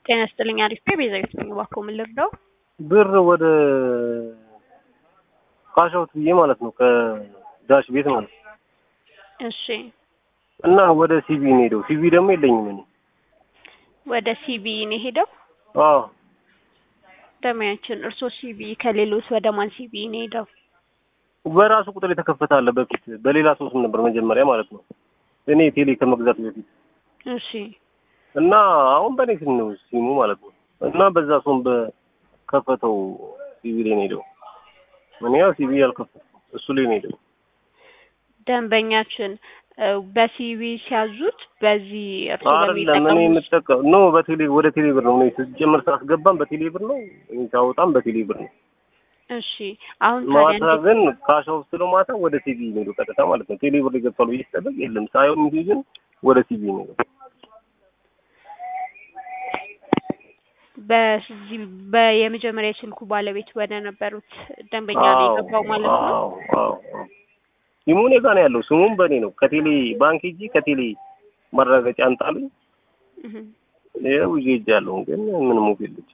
ጤና ይስጥልኝ አሪፍ ነኝ ቤዛዊት ነኝ እባክዎ ምን ልርዳው ብር ወደ ካሻውት ብዬ ማለት ነው ከዳሽ ቤት ማለት ነው እሺ እና ወደ ሲቢ ነው ሄደው ሲቢ ደግሞ የለኝም እኔ ወደ ሲቢ ነው የሄደው አዎ ደሚያችን እርሶ ሲቢ ከሌሎት ወደ ማን ሲቢ ነው ሄደው በራሱ ቁጥር የተከፈተ አለ በፊት በሌላ ሰው ስም ነበር መጀመሪያ ማለት ነው እኔ ቴሌ ከመግዛት በፊት እሺ እና አሁን በእኔ ስም ነው ሲሙ ማለት ነው እና በዛ ሰውም በከፈተው ሲቢ ላይ ነው ሄደው እኔ ያው ሲቢ ያልከፈትኩም እሱ ላይ ነው ሄደው ደንበኛችን በሲቢ ሲያዙት በዚህ እርሶ አይደለም እኔ በሚጠቀሙ የምጠቀም ኖ በቴሌ ወደ ቴሌ ብር ነው እኔ ስጀምር ሳስገባም በቴሌ ብር ነው እኔ ሳወጣም በቴሌ ብር ነው እሺ አሁን ታዲያ ማታ እንዴት ግን ካሻው ስለ ማታ ወደ ሲቢ ነው ሄደው ቀጥታ ማለት ነው ቴሌ ብር ይገባሉ ብዬ ስጠብቅ የለም ሳየው ሚሴጅን ወደ ሲቢ ነው ሄደው በዚህ በየመጀመሪያ የስልኩ ባለቤት ወደ ነበሩት ደንበኛ ነው አዎ የገባው ማለት ነው አዎ አዎ አዎ ሲሙ እኔ ጋር ነው ያለው ስሙም በእኔ ነው ከቴሌ ባንክ ሂጂ ከቴሌ ማረጋገጫ አንጣሉኝ እህ ይኸው ይዤ ሄጃለሁ ግን ምንም ሙፍ የለች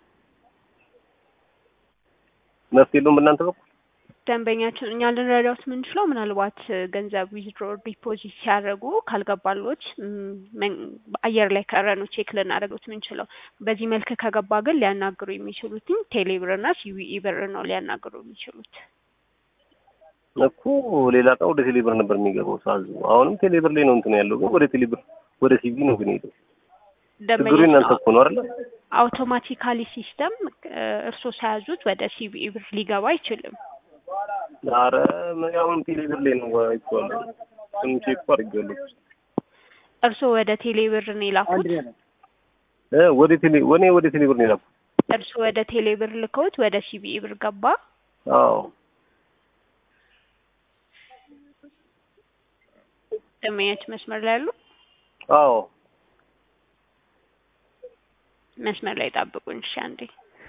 መፍትሄ የለውም በእናንተ በኩል ደንበኛችን እኛ ልንረዳውት የምንችለው ምናልባት ገንዘብ ዊዝድሮ ዲፖዚት ሲያደርጉ ካልገባሎት ም፣ መን- አየር ላይ ቀረ ነው ቼክ ልናደርገውት የምንችለው። በዚህ መልክ ከገባ ግን ሊያናግሩ የሚችሉትኝ ቴሌ ብር እና ሲቢኢ ብር ነው ሊያናግሩ የሚችሉት። እኮ ሌላ ቀን ወደ ቴሌብር ነበር የሚገባው ሳዙ አሁንም ቴሌብር ላይ ነው እንትን ያለው ግን ወደ ቴሌብር ወደ ሲቢ ነው ግን ሄደው ችግሩ እናንተ እኮ ነው አይደለ አውቶማቲካሊ ሲስተም እርስዎ ሳያዙት ወደ ሲቢኢ ብር ሊገባ አይችልም። ኧረ ምን አሁን ቴሌብር ላይ ነው አይቼዋለሁ እሱን ቼክ አድርጌዋለሁ እርስዎ ወደ ቴሌ ብር ነው የላኩት። እ ወደ ቴሌ ወኔ ወደ ቴሌብር ነው የላኩት እርስዎ ወደ ቴሌ ብር ልከውት ወደ ሲቢኢ ብር ገባ። አዎ ደንበኛች መስመር ላይ ያሉ አዎ መስመር ላይ ጠብቁኝ እሺ አንዴ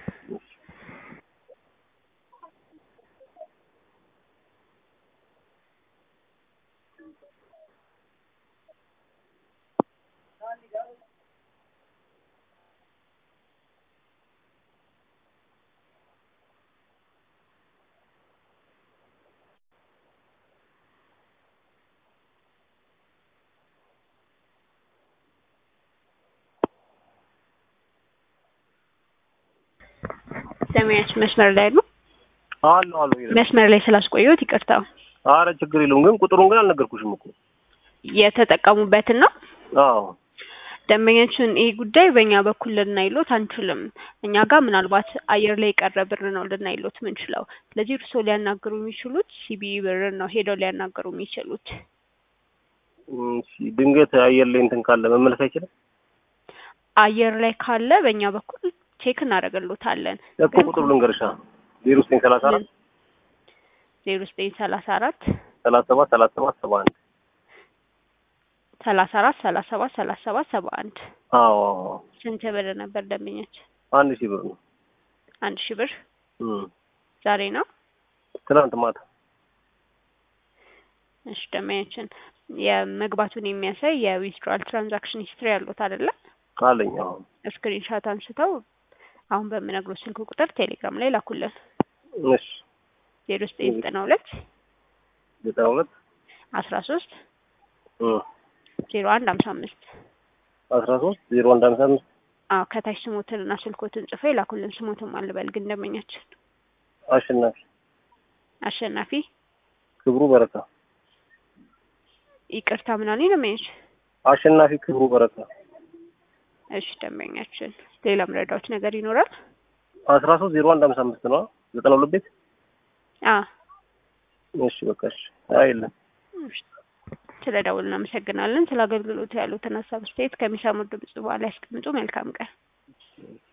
ደንበኛች መስመር ላይ ያሉ አሉ አሉ ይላል መስመር ላይ ስላስቆየሁት ይቅርታ። ኧረ ችግር የለውም ግን ቁጥሩን ግን አልነገርኩሽም እኮ የተጠቀሙበትን ነው አዎ ደንበኛችን ይህ ጉዳይ በእኛ በኩል ልናይሎት አንችልም። እኛ ጋር ምናልባት አየር ላይ የቀረ ብር ነው ልናይሎት ምንችለው። ስለዚህ እርስዎ ሊያናግሩ የሚችሉት ሲቢኢ ብር ነው ሄደው ሊያናግሩ የሚችሉት። እሺ ድንገት አየር ላይ እንትን ካለ መመለስ አይችልም አየር ላይ ካለ በእኛ በኩል ቼክ እናደርግሎታለን። እኮ ቁጥሩ ልንገርሻ ዜሮ ዘጠኝ ሰላሳ አራት ዜሮ ዘጠኝ ሰላሳ አራት ሰላሳ ሰባት ሰላሳ ሰባት ሰባ አንድ ሰላሳ አራት ሰላሳ ሰባት ሰላሳ ሰባት ሰባ አንድ አዎ አዎ አዎ። ስንት ብር ነበር ደንበኛችን? አንድ ሺህ ብር ነው አንድ ሺህ ብር እም ዛሬ ነው። ትናንት ማታ እሺ ደንበኛችን የመግባቱን የሚያሳይ የዊዝድራል ትራንዛክሽን ሂስትሪ ያሉት አይደለ? አለኝ አዎ ስክሪንሻት አንስተው አሁን በምነግሮ ስልክ ቁጥር ቴሌግራም ላይ ላኩልን። እሺ ዜሮ ዘጠኝ ዘጠና ሁለት ዘጠና ሁለት አስራ ሶስት እም ዜሮ አንድ ሀምሳ አምስት አስራ ሶስት ዜሮ አንድ ሀምሳ አምስት አዎ ከታች ስሞትን እና ስልኮትን ጽፎ የላኩልን። ስሞትን አልበል ግን ደንበኛችን አሸናፊ አሸናፊ ክብሩ በረካ ይቅርታ ምናምን ደንበኛች አሸናፊ ክብሩ በረካ እሺ ደንበኛችን ሌላ ምረዳዎች ነገር ይኖራል? አስራ ሶስት ዜሮ አንድ ሀምሳ አምስት ነው ዘጠና ሁለት ቤት አ እሺ በቃ እሺ አይ የለም ስለ ደውል እናመሰግናለን። ስለ አገልግሎቱ ያሉትን ሀሳብ አስተያየት ከሚሰሙት ድምጽ በኋላ ያስቀምጡ። መልካም ቀን።